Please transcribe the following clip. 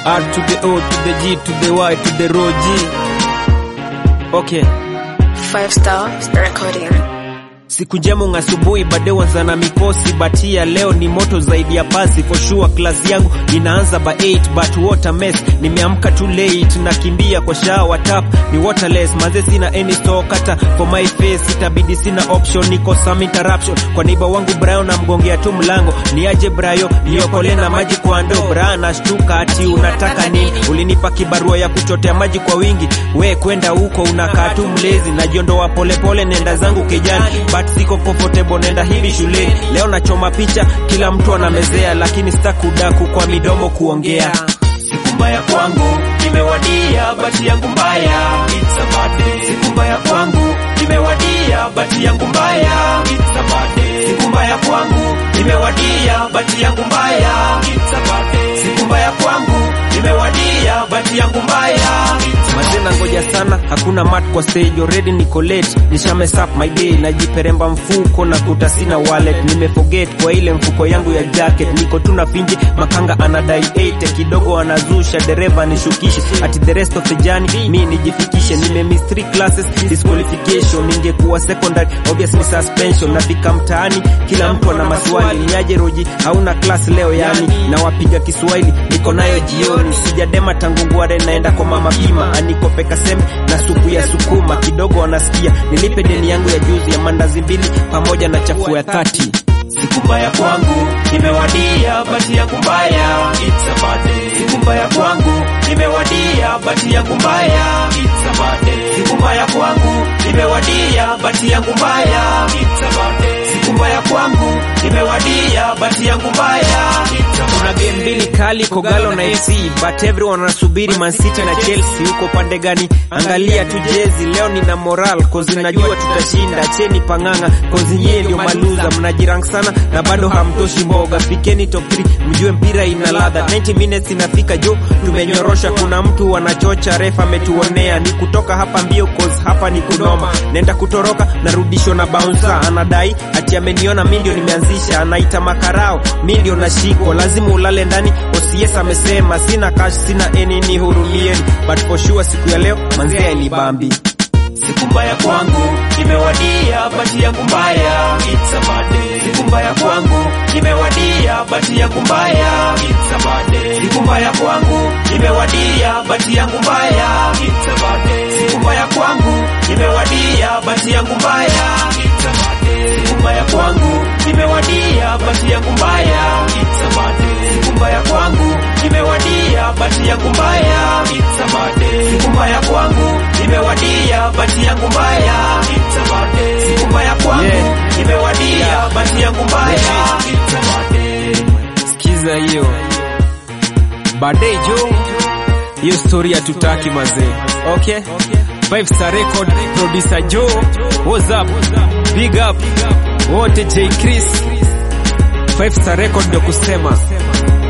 R to the O to the G to the Y to the Rho G. Okay. Five Star Recording. Siku njema asubuhi bade wanza na mikosi batia leo ni moto zaidi ya pasi for sure class yangu inaanza by 8 but what a mess nimeamka too late nakimbia kwa shower tap ni waterless maze sina any store kata for my face itabidi sina option niko some interruption kwa neighbor wangu Brian namgongea tu mlango ni aje Brayo niokole na maji kwa ndoo Brian nashtuka ati unataka nini ulinipa kibarua ya kuchotea maji kwa wingi we kwenda huko unakaa tu mlezi najiondoa polepole nenda zangu kijani but siko comfortable nenda hivi shuleni leo nachoma picha kila mtu anamezea lakini sitakudaku kwa midomo kuongea siku mbaya kwangu imewadia bati yangu mbaya It's a bad day. siku mbaya kwangu imewadia bati yangu mbaya It's a bad day. siku mbaya kwangu imewadia bati yangu mbaya It's a bad day. siku mbaya kwangu imewadia bati yangu mbaya mazena ngoja sana hakuna mat kwa stage already niko late nisha mess up my day najiperemba mfuko na kuta sina wallet nimeforget kwa ile mfuko yangu ya jacket niko tu na finji makanga anadai 80 kidogo anazusha dereva nishukishe ati the rest of the journey mi nijifikishe nime miss three classes disqualification ningekuwa secondary obviously suspension nafika mtaani kila mtu ana maswali niaje roji hauna class leo yani na wapiga Kiswahili niko nayo jioni sijadema tangu ngware naenda kwa mama pima anikope kasembe na supu ya sukuma kidogo anasikia nilipe deni yangu ya juzi ya mandazi mbili pamoja na chafu ya thati siku mbaya kwangu imewadia bati yangu mbaya It's a bad day. siku mbaya kwangu imewadia bati yangu mbaya It's a bad day. siku mbaya kwangu imewadia bati yangu mbaya It's a bad day. siku mbaya kwangu imewadia bati yangu mbaya It's a bad kuna game mbili kali Kogalo na FC but everyone anasubiri Man City na Chelsea huko pande gani angalia tu jezi leo nina moral cause najua tutashinda cheni panganga cause nyie ndio maluza mnajirank sana na bado hamtoshi mboga fikeni top 3 mjue mpira ina ladha 90 minutes inafika jo tumenyorosha kuna mtu anachocha refa ametuonea ni kutoka hapa mbio cause hapa ni kunoma nenda kutoroka narudishwa na bouncer anadai ati ameniona mi ndio nimeanzisha anaita makarao mi ndio nashiko lazima ulale ndani OCS amesema sina cash sina eni ni hurumieni but for sure siku ya leo manzia ni bambi siku mbaya kwangu imewadia bati yangu mbaya It's a bad day. siku mbaya kwangu imewadia bati yangu mbaya It's a bad day. siku mbaya kwangu imewadia bati yangu mbaya It's a bad day. siku mbaya kwangu imewadia bati yangu mbaya It's a bad day. siku mbaya kwangu imewadia bati yangu mbaya It's a bad day. siku mbaya kwangu imewadia bati yangu mbaya It's a bad day. siku mbaya kwangu imewadia bati yangu mbaya It's a bad day. siku mbaya kwangu imewadia bati yangu mbaya It's a bad day. sikiza hiyo baadaye jo hiyo story hatutaki mazee okay five star record producer joe what's up big up wote j chris five star record ndio kusema